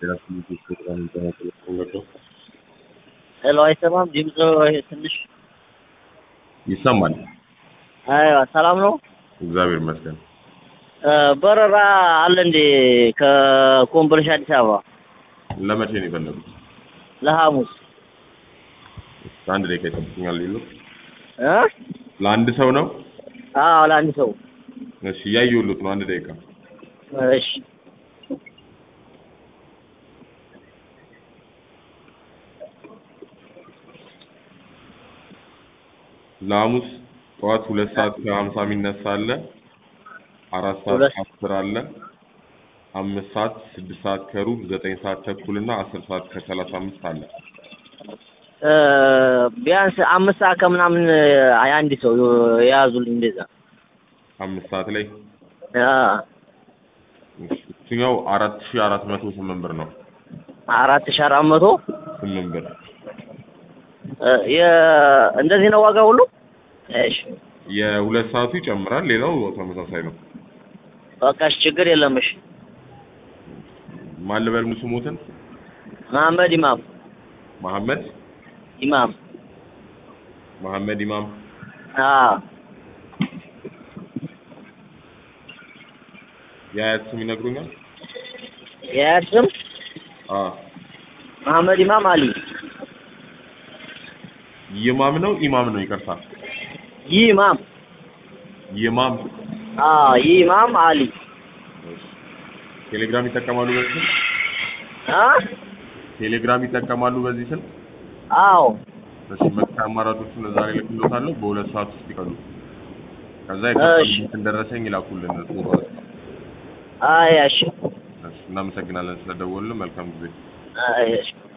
ሄሎ አይሰማም? ድምፅ ትንሽ ይሰማል። አይዋ ሰላም ነው። እግዚአብሔር ይመስገን። በረራ አለ እንዴ ከኮምቦልቻ አዲስ አበባ ለመቼ ነው የፈለጉት? ለሐሙስ አንድ ደቂቃ ይጠብቁኛል። ሌሎ እ ለአንድ ሰው ነው? አዎ ለአንድ ሰው እሺ እያየሁሎት ነው። አንድ ደቂቃ እሺ ለሐሙስ ጠዋት ሁለት ሰዓት ከሀምሳ የሚነሳ አለ። አራት ሰዓት ሁለት- ከአስር አለ። አምስት ሰዓት፣ ስድስት ሰዓት ከሩብ፣ ዘጠኝ ሰዓት ተኩል እና አስር ሰዓት ከሰላሳ አምስት አለ። እ ቢያንስ አምስት ሰዓት ከምናምን አንድ ሰው የያዙልኝ እንደዛ አምስት ሰዓት ላይ አ እሱኛው አራት ሺህ አራት መቶ ስምንት ብር ነው። አራት ሺህ አራት መቶ ስምንት ብር እ የ እንደዚህ ነው ዋጋ ሁሉ እሺ የሁለት ሰዓቱ ይጨምራል። ሌላው ተመሳሳይ ነው። በቃ እሺ ችግር የለም እሺ ማን ልበል ስሞትን? መሐመድ ኢማም መሐመድ ኢማም መሐመድ ኢማም አ የአያት ስም ይነግሩኛል? የአያት ስም አ መሐመድ ኢማም አሊ ይማም ነው ኢማም ነው? ይቅርታ ይህ ኢማም ይማም። አ ይህ ኢማም አሊ ቴሌግራም ይጠቀማሉ በዚህ ስልክ? አ ቴሌግራም ይጠቀማሉ በዚህ ስልክ? አዎ እሺ መክፈያ አማራጮቹን እዛ ላይ ልክሎታለሁ። በሁለት ሰዓት ውስጥ ይቀሉ። ከዛ እሺ። የከፈሉትን ደረሰኝ ይላኩልን። ጽሁፍ አይ እሺ እናመሰግናለን ስለደወሉልን። መልካም ጊዜ። አይ እሺ